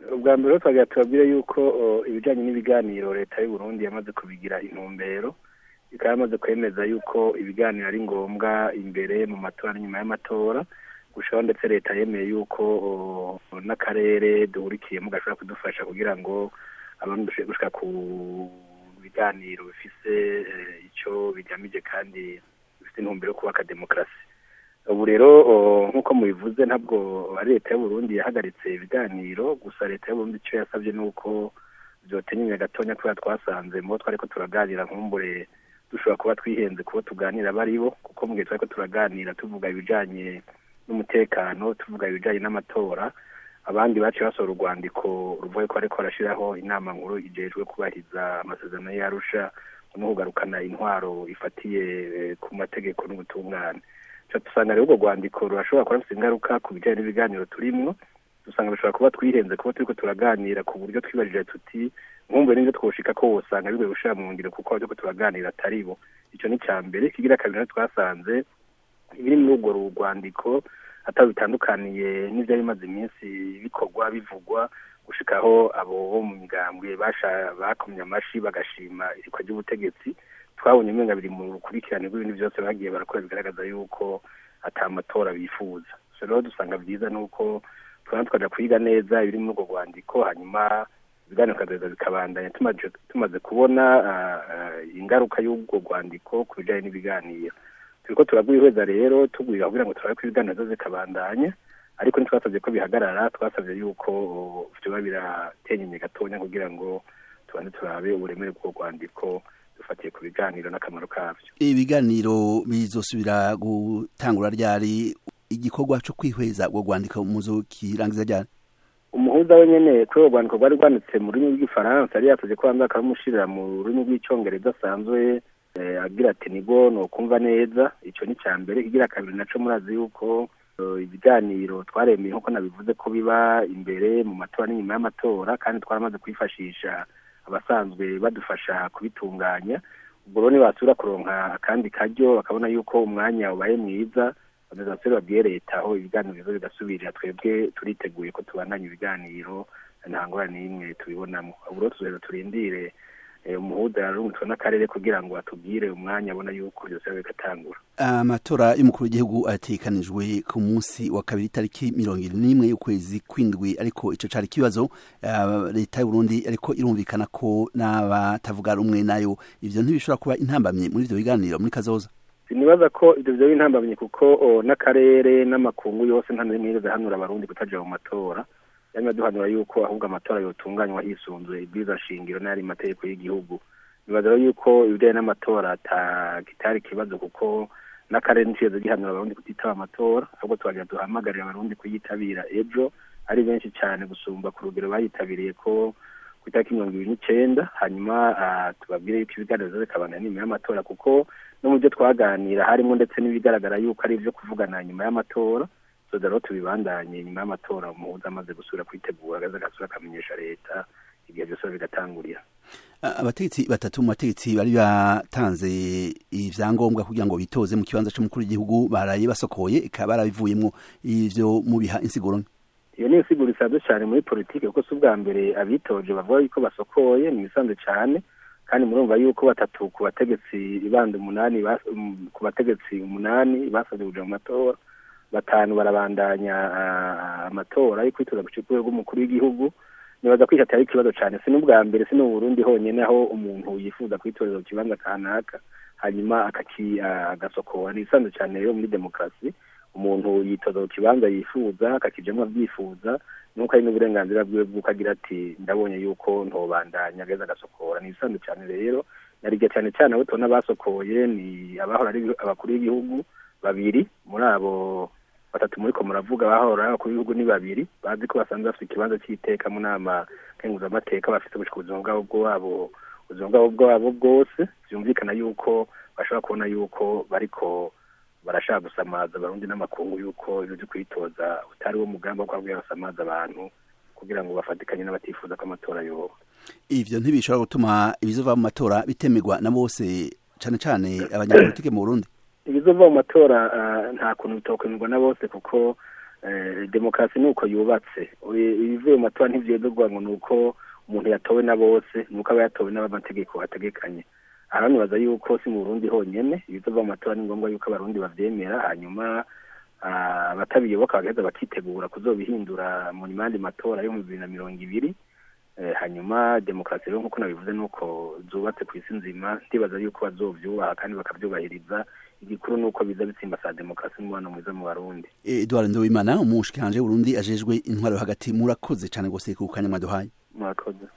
ubwa mbere twagira tubabwire yuko ibijyanye n'ibiganiro leta y'u Burundi yamaze kubigira intumbero ikaba yamaze kwemeza yuko ibiganiro ari ngombwa imbere mu matora n'inyuma y'amatora gushaho ndetse leta yemeye yuko n'akarere duhurikiyemo gashobora kudufasha kugira ngo abantu dushobore gushika ku biganiro bifise icyo bigamije kandi bifite intumbero yo kubaka demokarasi ubu rero nk'uko mubivuze ntabwo ari leta y'uburundi yahagaritse ibiganiro gusa leta y'uburundi icyo yasabye ni uko byotenyenya gatonya kubera twasanze mu bo twari ko turaganira nkumbure dushobora kuba twihenze kubo tuganira bari bo kuko mu gihe twari ko turaganira tuvuga ibijanye n'umutekano tuvuga ibijanye n'amatora abandi baciye basohora urwandiko ruvuye ko ariko barashiraho inama nkuru ijejwe kubahiriza amasezerano y'arusha no kugarukana intwaro ifatiye ku mategeko n'ubutungane dusanga rero urwo rwandiko rurashobora kuba rufite ingaruka ku bijyanye n'ibiganiro turimwo dusanga bishobora kuba twihenze kuba turiko turaganira ku buryo twibajije tuti nkumbuye n'ibyo twoshika ko wosanga bigoye gushira mu ngiro kuko turiko turaganira atari bo ico ni ca mbere kigira kabiri nayo twasanze ibiri muri urwo rwandiko atari bitandukaniye n'ivyari bimaze iminsi bikorwa bivugwa gushikaho abo bo mu migambwe bakomye amashi bagashima irikwa ry'ubutegetsi twabonye umenga biri mu rukurikirane rw'ibintu byose bagiye barakora bigaragaza yuko ata matora bifuza so rero dusanga byiza nuko twaba tukaja kwiga neza ibiri muri urwo rwandiko hanyuma ibiganiro bikazaza bikabandanya tumaze kubona ingaruka y'urwo rwandiko ku bijanye n'ibiganiro turiko turagwihweza rero tugwira kugira ngo turabe ko ibiganiro zo zikabandanya ariko ntitwasabye ko bihagarara twasabye yuko vyoba biratenyenya gatonya kugira ngo tubanze turabe uburemere bw'urwo rwandiko dufatiye ku biganiro n'akamaro kavyo ibiganiro bizosubira gutangura ryari igikorwa co kwihweza urwo rwandiko muzokirangiza ryari umuhuza we nyene kuri urwo rwandiko rwari rwanditse mu rurimi rw'igifaransa yari yasavye ko banza bakamushirira mu rurimi rw'icongereza asanzwe agira ati nigo nokumva neza ico ni ca mbere kigira kabiri naco murazi yuko ibiganiro twaremeye nkuko nabivuze ko biba imbere mu matora n'inyuma y'amatora kandi twaramaze kwifashisha abasanzwe badufasha kubitunganya ubwo rero nibasubira kuronka akandi karyo bakabona yuko umwanya ubaye mwiza bazasubire babwiye leta aho ibiganiro bizo bigasubirira twebwe turiteguye ko tubandanya ibiganiro nta ngorane n'imwe tubibonamo ubu rero tuzaheza turindire umuhuza yararungitswe n'akarere kugira ngo atubwire umwanya abona yuko byose bigatangura amatora y'umukuru w'igihugu atekanijwe ku munsi wa kabiri itariki mirongo irindwi n'imwe y'ukwezi kw'indwi ariko ico cari ikibazo leta y'uburundi ariko irumvikana ko n'abatavuga rumwe nayo ivyo ntibishobora kuba intambamye muri ivyo biganiro muri kazoza sinibaza ko ivyo vyoba intambamye kuko n'akarere n'amakungu yose nta n'imwe yigeze hanura abarundi kutaja mu matora yamye duhanura yuko ahubwo amatora yotunganywa hisunzwe ibwiza shingiro n'ayari mategeko y'igihugu nibaza rero yuko ibijanye n'amatora kitari ikibazo kuko n'akarere nicigeze gihanura abarundi kutitaba amatora ahubwo tubagira duhamagarira abarundi kuyitabira ejo ari benshi cyane gusumba ku rugero bayitabiriye ko ku itariki mirongo ibiri n'icenda hanyuma tubabwire yuko ibiganiro biza bikabandanya nyuma y'amatora kuko no mu byo twaganira harimo ndetse n'ibigaragara yuko ari ivyo kuvugana nyuma y'amatora soza rero tubibandanye nyuma y'amatora umuhuza amaze gusubira kwitegura agaza agasubira akamenyesha leta igihe byose bigatangurira abategetsi batatu mu bategetsi bari batanze ivyangombwa kugira ngo bitoze mu kibanza c'umukuru w'igihugu baraye basokoye ikaba barabivuyemwo ivyo mubiha insiguro iyo ni insiguro isanzwe cyane muri politike kuko si ubwa mbere abitoje bavuga yuko basokoye ni ibisanzwe cyane kandi murumva yuko batatu ku bategetsi ibanda umunani ku bategetsi umunani basabye kuja mu matora batanu barabandanya amatora yo kwitoza ku rwego rw'umukuru w'igihugu nibaza ko atari ikibazo cyane si n'ubwa mbere si n'uburundi honyine aho umuntu yifuza kwitoreza ku kibanza kanaka hanyuma agasokora ni isanzwe cyane rero muri demokarasi umuntu yitoza ku kibanza yifuza akakijamwo abyifuza nuko ari n'uburenganzira bwiwe bw'uko agira ati ndabonye yuko ntobandanya ageze agasokora ni ibisanzwe cyane rero narirya cyane cyane abo tubona basokoye ni abahora ari abakuru b'igihugu babiri muri abo batatu muri ko muravuga bahora abakuru b'ibihugu ni babiri bazi ko basanzwe bafite ikibanza cy'iteka mu nama kenguzamateka bafite gushika ubuzima bwabo bwabo ubuzima bwabo bwabo bwose byumvikana yuko bashobora kubona yuko bariko barashaka gusamaza abarundi n'amakungu yuko ibyo byo kwitoza utari wo mugambi wo kwabwira basamaza abantu kugira ngo bafatikanye n'abatifuza ko amatora yoba ivyo ntibishobora gutuma ibizova mu matora bitemerwa na bose cane cane abanyapolitike mu Burundi ibizova mu matora nta kuntu bitokwemerwa na bose kuko demokarasi ni uko yubatse ibivuye mu matora ntibyedurwa ngo ni uko umuntu yatowe na bose ni uko aba yatowe n'abamategeko ategekanye aha nibaza yuko si mu burundi honyine ibizova mu matora ni ngombwa yuko abarundi babyemera hanyuma abatabiyoboka bagaheza bakitegura kuzobihindura mu yandi matora yo mu bibiri na mirongo ibiri hanyuma demokarasi rero nk'uko nabivuze ni uko zubatse ku isi nzima ndibaza yuko bazovyubaha kandi bakavyubahiriza igikuru ni uko biza bitsimbaza demokarasi n'umubano mwiza mu barundi edward nduwimana umushikiranje w'uburundi ajejwe intwaro hagati murakoze cane gose ku kanya mwaduhaye murakoze